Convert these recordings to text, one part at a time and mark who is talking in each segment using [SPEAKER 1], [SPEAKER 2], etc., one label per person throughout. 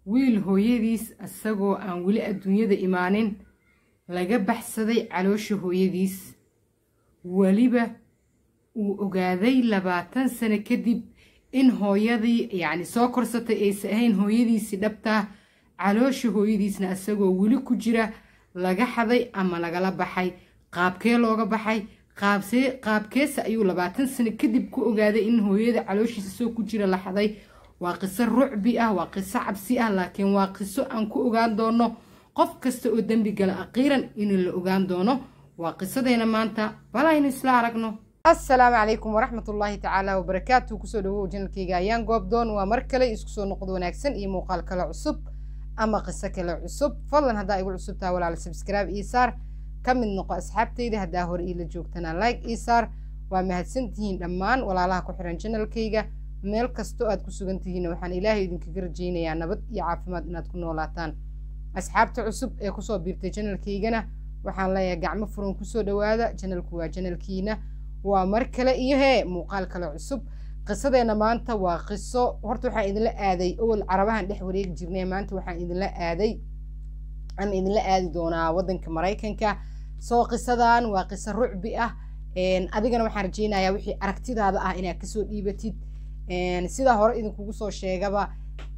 [SPEAKER 1] wiil hooyadiis isagoo aan weli adduunyada imaanin laga baxsaday caloosha hooyadiis weliba uu ogaaday labaatan sano kadib in hooyadii yacni soo korsatay aysa ahayn hooyadiisii dhabtaa caloosha hooyadiisna isagoo weli ku jira laga xaday ama lagala baxay qaabkee looga baxay qaabsee qaabkeese ayuu labaatan sano kadib ku ogaaday in hooyada calooshiisa soo ku jira la xaday waa qiso rucbi ah waa qiso cabsi ah laakiin waa qiso aan ku ogaan doono qof kasta oo dembi gala aqiiran in la ogaan doono waa qisadeena maanta balaynu isla aragno assalaamu calaykum waraxmatullaahi tacaala wabarakaatu kusoo dhawow janalkayga ayaan goobdoon waa mar kale isku soo noqdo wanaagsan iyo muuqaal kale cusub ama qiso kale cusub fadlan haddaa igu cusubtaa walaala sabskraibe ii saar ka mid noqo asxaabtayda haddaa hore iila joogtana like ii saar waa mahadsantihiin dhammaan walaalaha ku xiran janalkayga meel kastoo aad ku sugan tihiin waxaan ilaahay idinkaga rajaynayaa nabad iyo caafimaad inaad ku noolaataan asxaabta cusub ee kusoo biirtay janalkaygana waxaan leeyahay gacmo furan kusoo dhawaada janalku waa janalkiina waa mar kale iyo hee muuqaal kale cusub qisadeena maanta waa qiso horta waxaan idinla aaday owel carabahan dhex wareegi jirnay maanta waxaan idinla aaday ama idinla aadi doonaa wadanka maraykanka soo qisadan waa qiso rucbi ah adigana waxaan rajaynayaa wixii aragtidaada ah inaad kasoo dhiibatid sidaa hore idinkugu soo sheegaba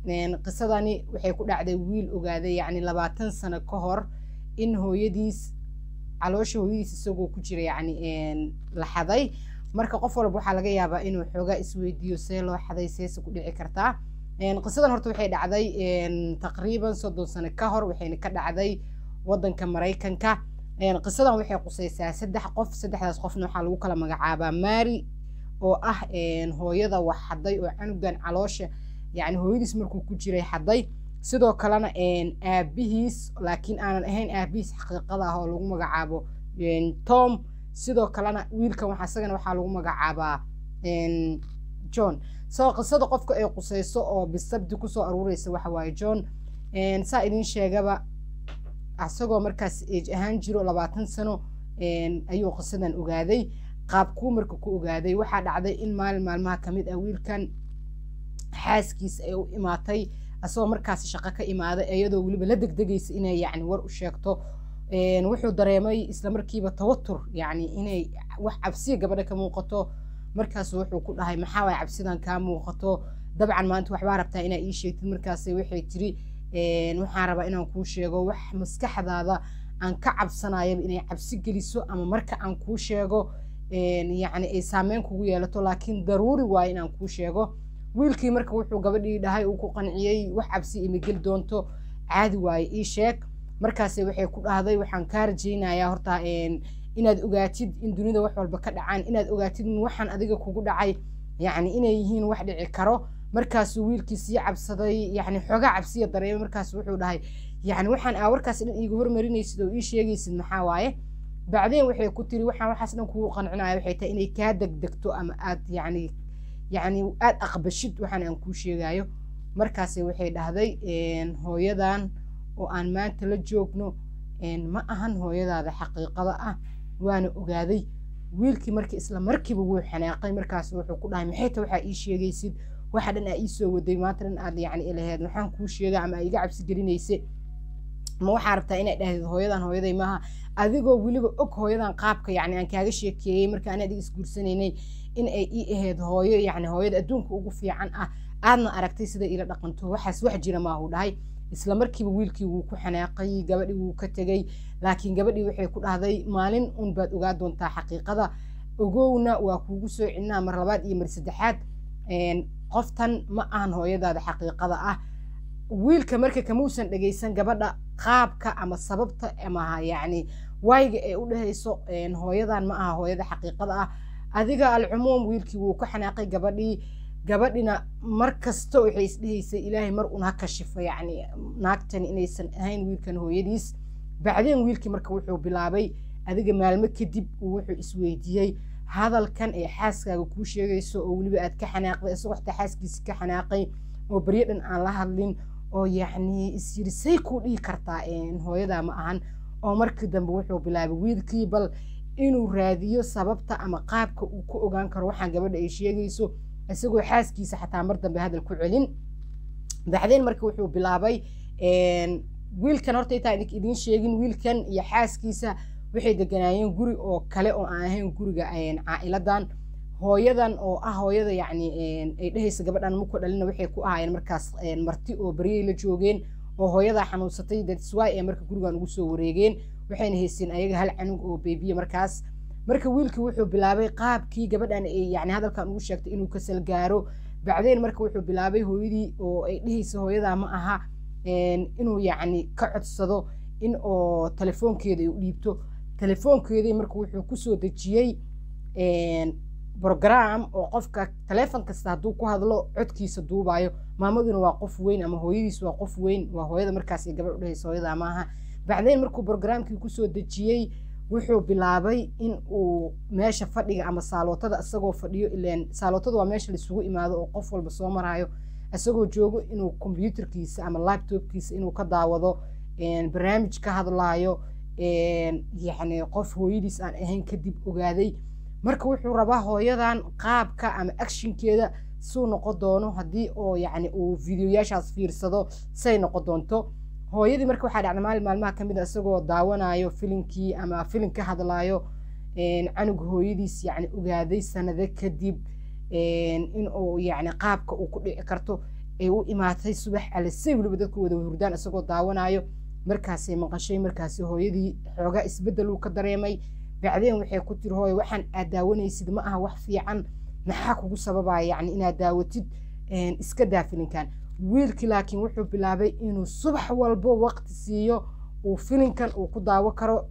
[SPEAKER 1] qisadani waxay ku dhacday wiil ogaaday yacni labaatan sano ka hor in hooyadiis caloosha hooyadiis isagoo ku jira yacni la xaday marka qof walba waxaa laga yaabaa inuu xoogaa isweydiiyo see loo xaday seese ku dhici kartaa qisadan horta waxay dhacday taqriiban soddon sano ka hor waxayna ka dhacday wadanka maraykanka qisadan waxay qusaysaa saddex qof saddexdaas qofna waxaa lagu kala magacaabaa mari oo ah hooyada wax xaday oo canugan caloosha yacni hooyadiis markuu ku jiray xaday sidoo kalena aabihiis laakiin aanan ahayn aabihiis xaqiiqada ah oo lagu magacaabo tom sidoo kalena wiilkan waxa isagana waxaa lagu magacaabaa john soo qisada qofka ay qusayso oo bisabdi kusoo aruureysa waxa waaye john saa idin sheegaba isagoo markaas age ahaan jiro labaatan sano ayuu qisadan ogaaday qaabkuu marka ku ogaaday waxaa dhacday in maalin maalmaha kamid ah wiilkan xaaskiisa ay u imaatay asagoo markaasi shaqo ka imaaday iyadoo weliba la degdegaysa inay yacni war u sheegto wuxuu dareemay isla markiiba tawatur yacni inay wax cabsiya gabadha ka muuqato markaas wuxuu ku dhahay maxaa waay cabsidan kaa muuqato dabcan maanta waxbaa rabtaa inaa ii sheegtid markaas waxay tiri waxaan rabaa inaan kuu sheego wax maskaxdaada aan ka cabsanayaba inay cabsi geliso ama marka aan kuu sheego yacni ay saameyn kugu yeelato laakiin daruuri waaye inaan kuu sheego wiilkii marka wuxuu gabadhii dhahay uu ku qanciyey wax cabsi ima geli doonto caadi waaye ii sheeg markaase waxay ku dhahday waxaan kaa rajaynayaa horta inaad ogaatid in dunida wax walba ka dhacaan inaad ogaatid in waxaan adiga kugu dhacay yacni inay yihiin wax dhici karo markaasuu wiilkii sii cabsaday yacni xoogaa cabsiya dareemay markaas wuxuu dhahay yacni waxaan aa warkaas dhan iiga hormarinaysid oo ii sheegaysid maxaa waaye bacdeen waxay ku tiri waxaan waxaas dhan kugu qancinaya waxay tahay inay kaa degdegto ama aad yacni yacni aad aqbashid waxaan aan kuu sheegayo markaase waxay dhahday hooyadan oo aan maanta la joogno ma ahan hooyadaada xaqiiqada ah waana ogaaday wiilkii markii isla markiiba wuu xanaaqay markaas wuxuu ku dhahay maxay ta waxaa ii sheegaysid waxa dhan aa ii soo waday maanta dhan aad yacni ilaheed maxaan kuu sheega ama iga cabsi gelinayse ma waxaa rabtaa inaad dhahdid hooyadan hooyaday maaha adigoo weliba og hooyadan qaabka yacni aan kaaga sheekeeyey marka aan adiga isguursanaynay in ay ii ahayd hooyo yacni hooyada adduunka ugu fiican ah aadna aragtay sida ila dhaqanto waxaas wax jira maahu dhahay isla markiiba wiilkii wuu ku xanaaqay gabadhii wuu ka tegey laakiin gabadhii waxay ku dhahday maalin un baad ogaa doontaa xaqiiqada ogowna waa kuugu soo celinaa mar labaad iyo mar saddexaad qoftan ma ahan hooyadaada xaqiiqada ah wiilka marka kamuusan dhegaysan gabadha qaabka ama sababta ama yacni waayiga ay u dhehayso hooyadan ma aha hooyada xaqiiqada ah adiga alcumuum wiilkii wuu ka xanaaqay gabadhii gabadhina mar kasta waxay isdhehaysay ilaahay mar un ha kashifo yacni naagtan inaysan ahayn wiilkan hooyadiis bacdeen wiilkii marka wuxuu bilaabay adiga maalmo kadib uu wuxuu isweydiiyey hadalkan ee xaaskaaga kuu sheegayso oo weliba aad ka xanaaqday isagoo xitaa xaaskiisi ka xanaaqay oo beryo dhan aan la hadlin oo yacni isyiri say kuu dhihi kartaa hooyadaa ma ahan oo markii dambe wuxuu bilaabay wiilkii bal inuu raadiyo sababta ama qaabka uu ku ogaan karo waxaan gabadha ay sheegayso isagoo xaaskiisa xataa mar dambe hadal ku celin bacdeen marka wuxuu bilaabay wiilkan horta intaa idiin sheegin wiilkan iyo xaaskiisa waxay deganaayeen guri oo kale oo aan ahayn guriga caa'iladan hooyadan oo ah hooyada yacni ay dhehaysa gabadhan muku dhalina waxay ku ahaayeen markaas marti oo baryay la joogeen oo hooyadaa xanuunsatay datswy ee marka gurigan ugu soo wareegeen waxayna haysteen ayaga hal canug oo beebiya markaas marka wiilkii wuxuu bilaabay qaabkii gabadhan ay yani hadalkan ugu sheegtay inuu ka salgaaro bacdeen marka wuxuu bilaabay hooyadii oo ay dhehaysa hooyadaa ma aha inuu yacni ka codsado in oo telefoonkeeda ay u dhiibto telefoonkeedii marka wuxuu kusoo dejiyey brogram oo qofka taleefon kasta hadduu ku hadlo codkiisa duubayo maamaduna waa qof weyn ama hooyadiis waa qof weyn waa hooyada markaas ay gabadh udhehaysa hooyada maaha bacdeen markuu brogramkii kusoo dejiyey wuxuu bilaabay in uu meesha fadhiga ama saalootada isagoo fadhiyo ileen saalootada waa meesha laisugu imaado oo qof walba soo maraayo isagoo joogo inuu kombyuutarkiisa ama laptopkiisa inuu ka daawado barnaamij ka hadlaayo yacni qof hooyadiis aan ahayn kadib ogaaday marka wuxuu rabaa hooyadan qaabka ama actionkeeda suu noqon doono haddii oo yacni uu videoyaashaas fiirsado say noqon doonto hooyadii marka waxaa dhacda maalin maalmaha ka mid a isagoo daawanayo filinkii ama filin ka hadlaayo canug hooyadiis yacni ogaaday sanado kadib in uu yacni qaabka uu ku dhici karto ay u imaatay subax alisay weliba dadku wada hurdaan isagoo daawanayo markaasay maqashay markaasi hooyadii xoogaa isbeddel uu ka dareemay bacdeen waxay ku tiri hooyo waxaan aad daawanaysid ma aha wax fiican maxaa kugu sababaya yacni inaad daawatid iska daa filinkan wiilkii laakiin wuxuu bilaabay inuu subax walbo waqti siiyo uu filinkan uu ku daawo karo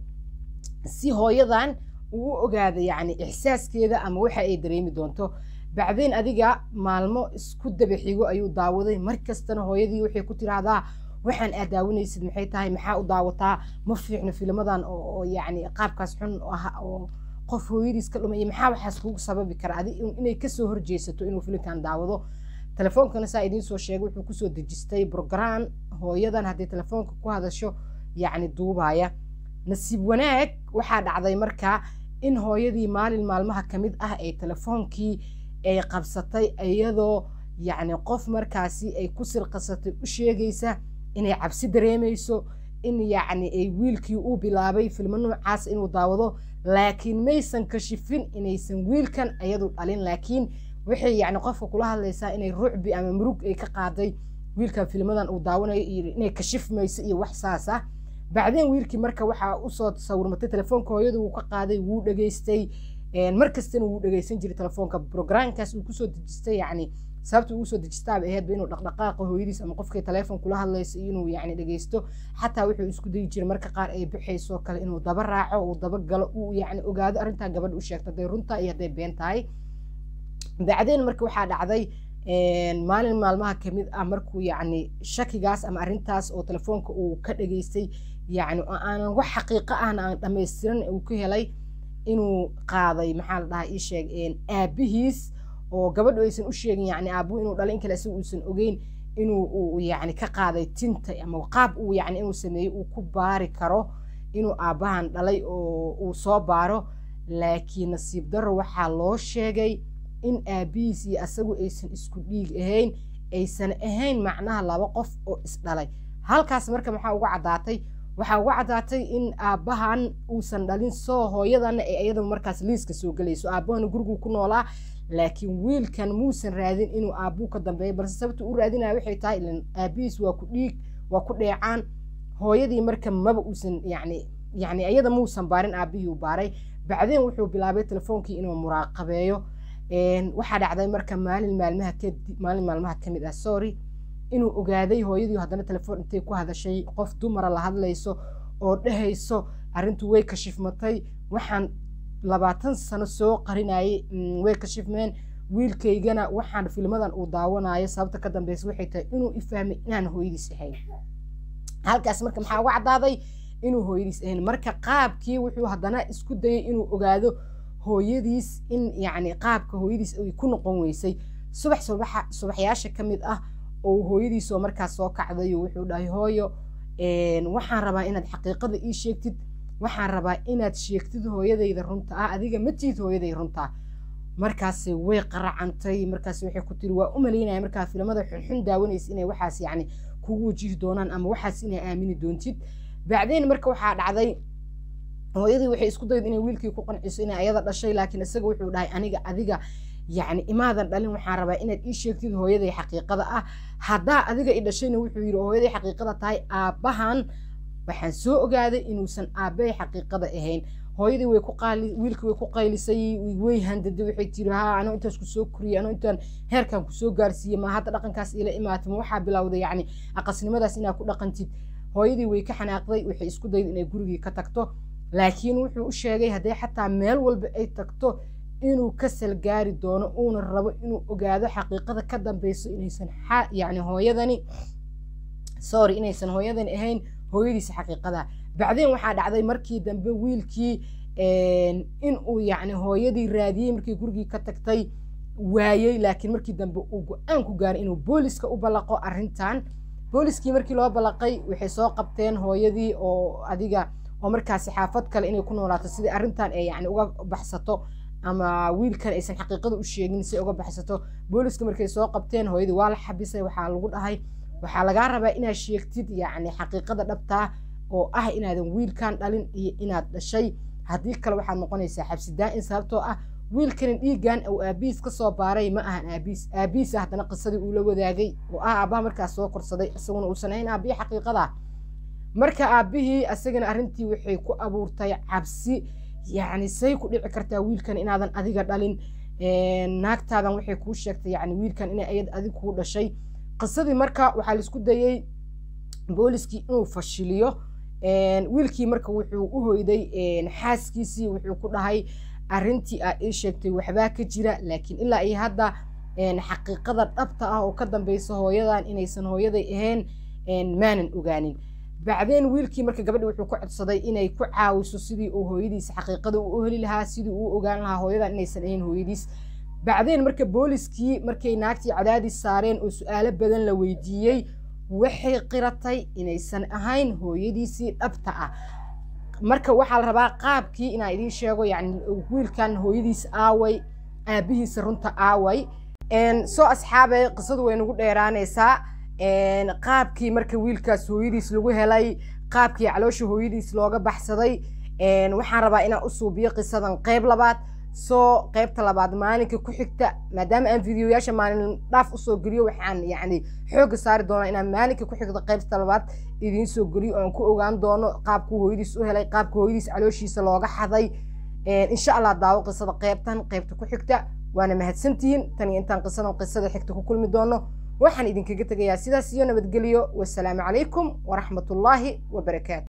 [SPEAKER 1] si hooyadan uu u ogaado yacni ixsaaskeeda ama waxa ay dareemi doonto bacdeen adiga maalmo isku daba xigo ayuu daawaday mar kastana hooyadii waxay ku tiraahdaa waxaan aad daawanaysid maxay tahay maxaa u daawataa ma fiicno filmadan oo yacni qaabkaas xun ah oo qof hooyadiis ka dhumaya maxaa waxaas kugu sababi kara adi inay kasoo horjeesato inuu filimkan daawado telefoonkana saa idiin soo sheegay wuxuu kusoo dejistay brogram hooyadan haddii telefoonka ku hadasho yacni duubaya nasiib wanaag waxaa dhacday markaa in hooyadii maalin maalmaha ka mid ah ay telefoonkii ay qabsatay iyadoo yacni qof markaasi ay ku sirqasatay u sheegaysa inay cabsi dareemayso in yacni ay wiilkii uu bilaabay filmo noocaas inuu daawado laakiin maysan kashifin inaysan wiilkan iyadu dhalin laakiin waxay yacni qofka kula hadlaysaa inay rucbi ama murug ay ka qaaday wiilkan filmadan uu daawanayo iyo inay kashifmayso iyo wax saas ah bacdeen wiilkii marka waxaa usoo sawirmatay telefoonka hooyadu wuu ka qaaday wuu dhegaystay mar kastana wuu dhegaysan jiray telefoonka brograamkaas uu kusoo dejistay yacni sababta ugu soo dejistaaba aheedba inuu dhaqdhaqaaqa hooyadiis ama qofkay telefoon kula hadlayso inuu yacni dhegaysto xataa wuxuu isku dayi jiray marka qaar ay bixayso kale inuu daba raaco uu daba galo uu yacni ogaado arrintaa gabadha u sheegto hadday runtaa iyo hadday been tahay bacdeen marka waxaa dhacday maalin maalmaha kamid ah markuu yacni shakigaas ama arrintaas oo telefoonka uu ka dhageystay yacni oo aanan wax xaqiiqo ahna aan dhammaystiran uu ka helay inuu qaaday maxaa la dhahaa ii sheeg aabihiis oo gabadhu aysan u sheegin yacni aabuhu inuu dhalay in kale isaga uusan ogeyn inuu uu yacni ka qaaday tinta ama qaab uu yacni inuu sameeyey uu ku baari karo inuu aabbahan dhalay oo uu soo baaro laakiin nasiib darro waxaa loo sheegay in aabihiis iyo asagu aysan isku dhiig ahayn aysan ahayn macnaha laba qof oo isdhalay halkaas marka maxaa uga caddaatay waxaa uga caddaatay in aabbahan uusan dhalin soo hooyadana ee iyada markaas liiska soo gelayso aabbahana guriguu ku noolaa laakiin wiilkan muusan raadin inuu aabbuu ka dambeeyo balse sababta u raadinaya waxay tahay ilan aabihiis waa ku dhiig waa ku dheecaan hooyadii marka maba uusan yacni yacni iyada muusan baarin aabbihii uu baaray bacdeen wuxuu bilaabay telefoonkii inuu muraaqabeeyo waxaa dhacday marka maalin maalmaha kadib maalin maalmaha ka mid ah sorry inuu ogaaday hooyadii haddana telefoon intay ku hadashay qof dumara la hadlayso oo dhehayso arrintu way kashifmatay waxaan labaatan sano soo qarinayay way kashifmeen wiilkaygana waxaan filmadan uu daawanayo sababta ka dambeysa waxay tahay inuu ifahmay inaan hooyadiis ahayn halkaas marka maxaa uga caddaaday inuu hooyadiis ahayn marka qaabkii wuxuu haddana isku dayay inuu ogaado hooyadiis in yacni qaabka hooyadiis ay ku noqon weysay subax subaxa subaxyaasha ka mid ah oo hooyadiisoo markaas soo kacday wuxuu dhahay hooyo waxaan rabaa inaad xaqiiqada ii sheegtid waxaan rabaa inaad sheegtid hooyadayda runta ah adiga ma tiid hooyaday runta markaas way qaracantay markaas waxay ku tiri waa u malaynaya markaa filimada xunxun daawanaysa inay waxaas yacni kugu wajihi doonaan ama waxaas inay aamini doontid bacdeen marka waxaa dhacday hooyadii waxay isku dayda inay wiilkii ku qanciso inay ayada dhashay laakiin isaga wuxuu dhahay aniga adiga yacni imaadan dhalin waxaan rabaa inaad ii sheegtid hooyaday xaqiiqada ah haddaa adiga i dhashayna wuxuu yidhi hooyaday xaqiiqada tahay aabbahan waxaan soo ogaaday inuusan aabbahay xaqiiqada ahayn hooyadii way ku qaali wiilkii way ku qaylisay way handaday waxay tiri haa anoo intaas kusoo koriyay anoo intaan heerkan kusoo gaarsiiyey ma hadda dhaqankaas ila imaatay ma waxaa bilowday yacni aqasnimadaas inaad ku dhaqantid hooyadii way ka xanaaqday waxay isku dayda inay gurigii ka tagto laakiin wuxuu u sheegay hadday xataa meel walba ay tagto inuu ka salgaari doono uuna rabo inuu ogaado xaqiiqada ka dambeyso inaysan yacni hooyadani sorry inaysan hooyadani ahayn hooyadiisa xaqiiqada bacdeen waxaa dhacday markii dambe wiilkii inuu yacni hooyadii raadiyey markii gurigii ka tagtay waayey laakiin markii dambe uu go-aan ku gaaray inuu booliska u ballaqo arrintan booliskii markii loo ballaqay waxay soo qabteen hooyadii oo adiga oo markaasi xaafad kale inay ku noolaato sidii arrintan ay yacni uga baxsato ama wiilkan aysan xaqiiqada u sheegin si uga baxsato booliska markay soo qabteen hooyadii waa la xabisay waxaa lagu dhahay waxaa lagaa rabaa inaad sheegtid yacni xaqiiqada dhabtaa oo ah inaadan wiilkan dhalin iyo inaad dhashay haddii kale waxaad noqonaysaa xabsi daa-in sababtoo ah wiilkani dhiiggan uu aabihiis ka soo baaray ma ahan aabihiis aabihiisa haddana qisadii uu la wadaagay oo ah aabbaha markaas soo korsaday isaguna uusan ahayn aabbihi xaqiiqada marka aabbihii asagana arrintii waxay ku abuurtay cabsi yacni say ku dhici kartaa wiilkan inaadan adiga dhalin naagtaadan waxay kuu sheegtay yacni wiilkan inay ayad adig kuu dhashay qisadii marka waxaa laisku dayey booliskii inuu fashiliyo wiilkii marka wuxuu u hoyday xaaskiisii wuxuu ku dhahay arrintii aa ii sheegtay waxbaa ka jira laakiin ilaa iyo hadda xaqiiqada dhabta ah oo ka dambeysa hooyadan inaysan hooyaday ahayn maanan ogaanin bacdeen wiilkii marka gabadhi wuxuu ku codsaday inay ku caawiso sidii uu hooyadiis xaqiiqada uu heli lahaa sidii uu ogaan lahaa hooyadan inaysan ahayn hooyadiis bacdeen marka booliskii markay naagtii cadaadis saareen oo su-aalo badan la weydiiyey waxay qiratay inaysan ahayn hooyadiisii dhabta ah marka waxaa la rabaa qaabkii inaa idiin sheego yacni wiilkan hooyadiis aaway aabihiisa runta aaway soo asxaabay qisadu way nagu dheeraanaysaa qaabkii marka wiilkaas hooyadiis lagu helay qaabkii caloosha hooyadiis looga baxsaday waxaan rabaa inaan u suubiyo qisadan qayb labaad soo qaybta labaad maalinka ku xigta maadaama aan videoyaasha maalin dhaaf usoo geliyo waxaan yacni xoogga saari doonaa inaan maalinka ku xigta qaybta labaad idiin soo geliyo oan ku ogaan doono qaabkuu hooyadiis u helay qaabka hooyadiis calooshiisa looga xaday insha allah daawo qisada qaybtan qaybta ku xigta waana mahadsantihiin tan iyo intaan qisadan qisada xigta ku kulmi doono waxaan idinkaga tegayaa sidaas iyo nabadgelyo wasalaamu calaykum waraxmatullaahi wabarakaatu